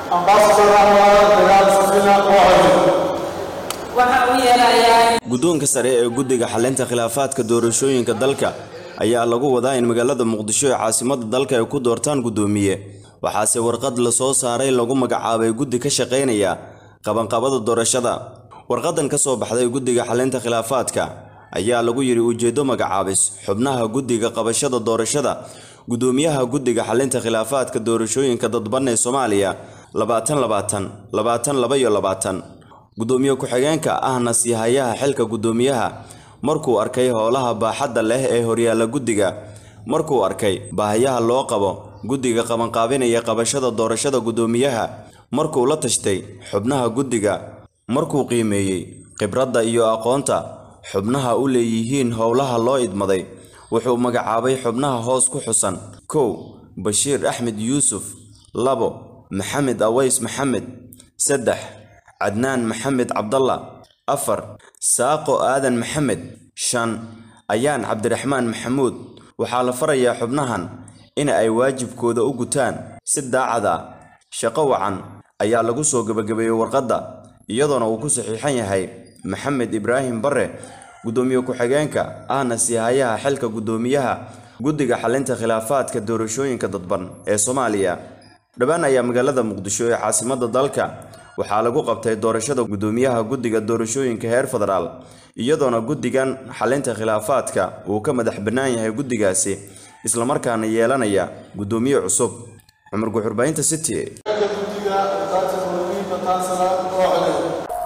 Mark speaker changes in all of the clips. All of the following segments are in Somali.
Speaker 1: Ambassador Anwar Bilal Safina Mohamed.
Speaker 2: waxa uu yeelayaa
Speaker 3: guddoonka sare ee guddiga xalinta khilaafaadka doorashooyinka dalka ayaa lagu wadaa in magaalada muqdisho ee caasimadda dalka ay ku doortaan guddoomiye waxaase warqad la soo saaray lagu magacaabay guddi ka shaqaynaya qabanqabada doorashada warqadan ka soo baxday guddiga xalinta khilaafaadka ayaa lagu yidhi ujeeddo magacaabis xubnaha guddiga qabashada doorashada guddoomiyaha guddiga xalinta khilaafaadka doorashooyinka dadban ee soomaaliya labaatan labaatan labaatan laba iyo labaatan guddoomiye ku-xigeenka ahna siihayaha xilka guddoomiyaha markuu arkay howlaha baaxadda leh ee horyaalla guddiga markuu arkay baahayaha loo qabo guddiga qabanqaabinaya qabashada doorashada guddoomiyaha markuu la tashtay xubnaha guddiga markuu qiimeeyey khibradda iyo aqoonta xubnaha u leeyihiin howlaha loo idmaday wuxuu magacaabay xubnaha hoos ku xusan kow bashiir axmed yuusuf labo maxamed aways maxamed saddex cadnaan maxamed cabdalla afar saaqo aadan maxamed shan ayaan cabdiraxmaan maxamuud waxaa la farayaa xubnahan in ay waajibkooda u gutaan si daacad ah shaqo wacan ayaa lagu soo gebagabeeyey warqadda iyadoona uu ku saxiixan yahay maxamed ibraahim bare guddoomiye ku-xigeenka ahna siihayaha xilka guddoomiyaha guddiga xalinta khilaafaadka doorashooyinka dadban ee soomaaliya dhowaan ayaa magaalada muqdisho ee caasimadda dalka waxaa lagu qabtay doorashada guddoomiyaha guddiga doorashooyinka heer federaal iyadoona guddigan xalinta khilaafaadka uu ka madax bannaan yahay guddigaasi islamarkaana yeelanaya guddoomiye cusub cumar guxurbaynta city
Speaker 1: Guddiga Dr. Muhiimka Kansala Mohamed.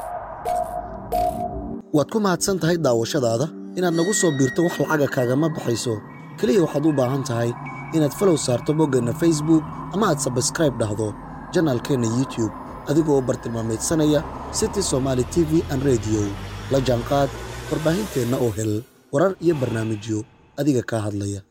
Speaker 4: waad ku mahadsan tahay daawashadaada inaad nagu soo biirto wax lacaga kaagama baxayso keliya waxaad u baahan tahay inaad falow saarto boggeenna facebook ama aad sabskraib dhahdo janaalkeenna youtube adigoo bartilmaamaydsanaya city somaali t v an rediyo la jaanqaad warbaahinteenna oo hel warar iyo barnaamijyo adiga kaa hadlaya